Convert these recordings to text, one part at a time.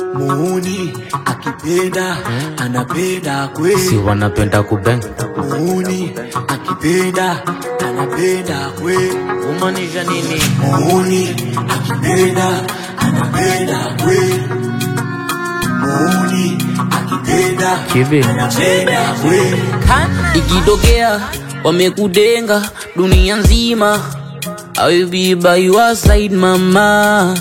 muuni akipenda anapenda kweli si wanapenda kubeng muuni akipenda anapenda kweli kumaanisha nini muuni akipenda anapenda kweli muuni akipenda kivi anapenda kweli ikitokea wamekudenga dunia nzima I will be by your side mama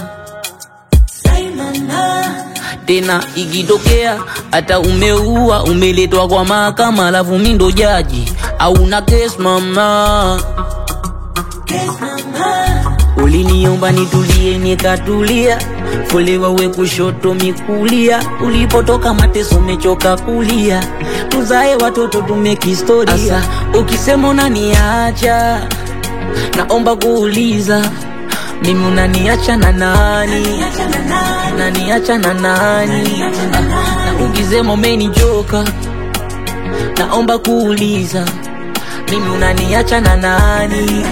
tena ikitokea hata umeua umeletwa kwa mahakama alafu mi ndo jaji au na kes mama uliniomba nitulie nikatulia folewa we kushoto mikulia ulipotoka mateso mechoka kulia tuzae watoto tumekistoria Asa, ukisema unaniacha naomba kuuliza mimi unaniacha na nani unaniacha na nani Ah, na ukisema umenichoka naomba kuuliza mimi unaniacha na nani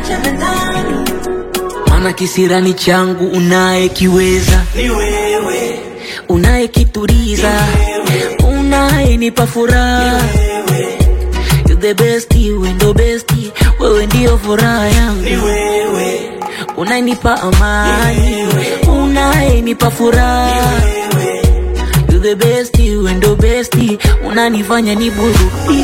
maana kisirani changu unayekiweza ni wewe unayekituriza unayenipa furaha You the best, wewe ndo best, wewe ndio furaha yangu ni wewe unayenipa amani unayenipa furaha You the best, wewe ndo best, unanifanya niburudike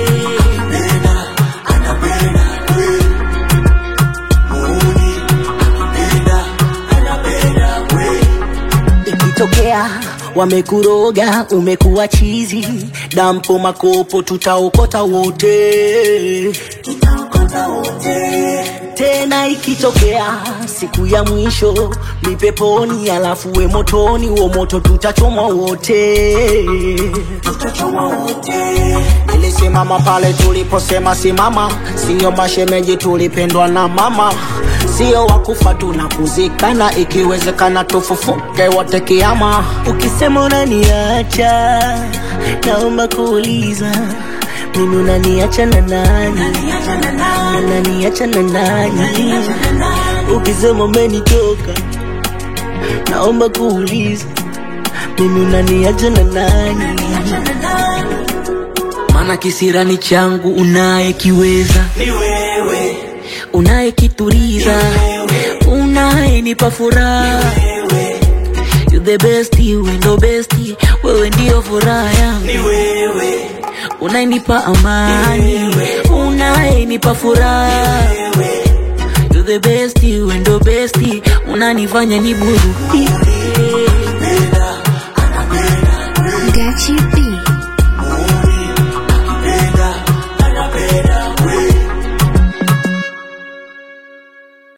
ikitokea wamekuroga umekuwa chizi dampo makopo tutaokota wote tena ikitokea siku ya mwisho ni peponi alafu we motoni wo moto tutachomwa wote nilisimama pale tuliposema simama siyo mashemeji tulipendwa na mama sio wakufa tunakuzikana ikiwezekana tufufuke wote kiama ukisema unaniacha naomba kuuliza mimi unaniacha na nani unaniacha na nani ukisema umenitoka naomba kuuliza mimi unaniacha na nani maana kisirani changu unayekiweza ni wewe unayekituriza unayenipa furaha You the best, wewe ndo best, wewe ndio furaha yangu ni wewe unayenipa amani unayenipa furaha You the best, wewe ndo best, unanifanya niburudike Gachi B.